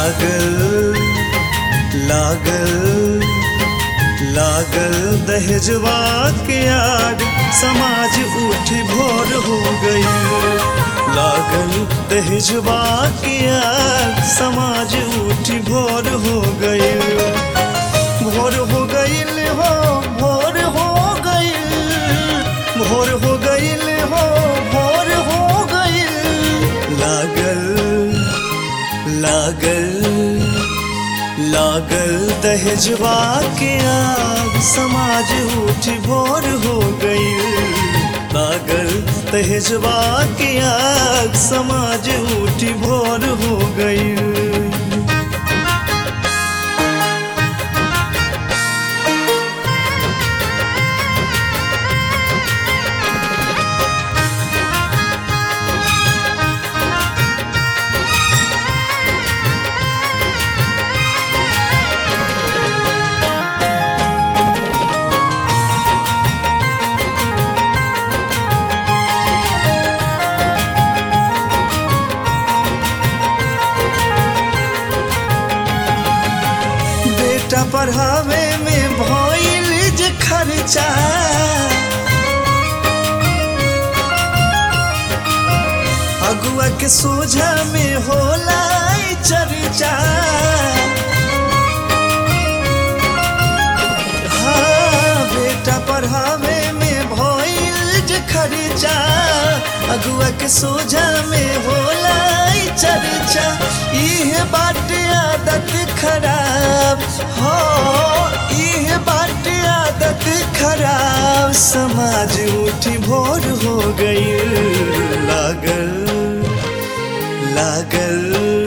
लागल लागल लागल दहेजवा के आग समाज उठ भोर हो गई लागल दहेजवा के आग समाज उठ भोर हो गई भोर हो गईल हो भोर हो गईल भोर हो गईल हो भोर हो गईल लागल लागल लागल दहेजवा के आग समाज उठ भोर हो गई लागल दहेजवा के आग समाज उठ भोर हो गई बेटा पढ़ावे में भइल जे खर्चा अगुआ के सोझा में होला ई चर्चा हाँ बेटा पढ़ावे में भइल जे खर्चा अगुआ के सोझा में होला ई चर्चा इहे बाटे आदत खराब हो इहे बाटे आदत खराब समाज उठी भोर हो गई लागल लागल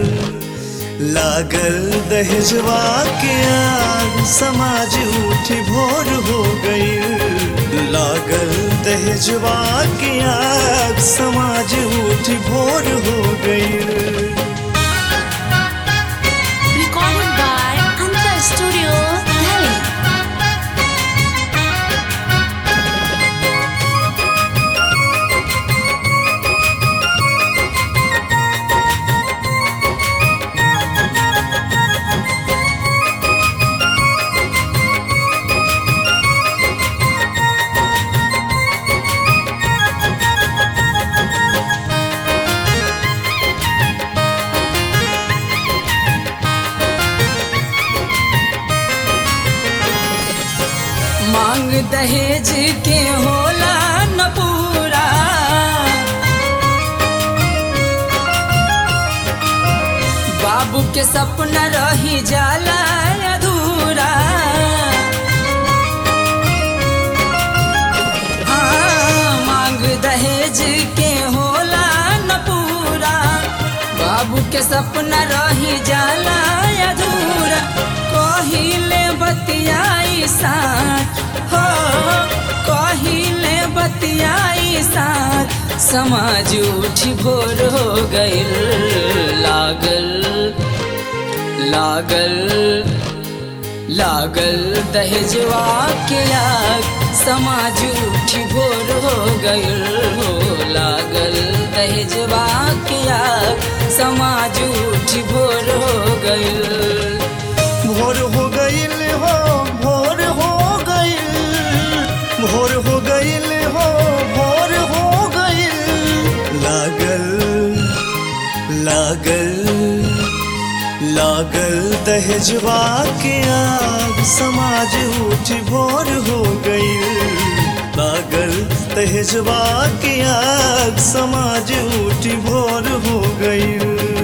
लागल दहेजवा के आग समाज उठ भोर हो गई लागल दहेजवा के आग समाज उठ भोर हो गई Recorded by Anta Studio, Delhi. मांग दहेज के होला न पूरा बाबू के सपना रही जाला अधूरा हाँ, मांग दहेज के होला न पूरा बाबू के सपना रही जाला अधूरा कहिले बतियाई साथ हो कहिले बतियाई साथ समाज उठ भोर हो गइल लागल लागल लागल दहेजवा के आग समाज उठ भोर हो गइल हो लागल दहेजवा के आग समाज उठ भोर हो गइल भोर हो गईल हो भोर हो गईल भोर हो गईल हो भोर हो गईल लागल लागल लागल दहेजवा के आग समाज उठ भोर हो गईल लागल दहेजवा के आग समाज उठ भोर हो गईल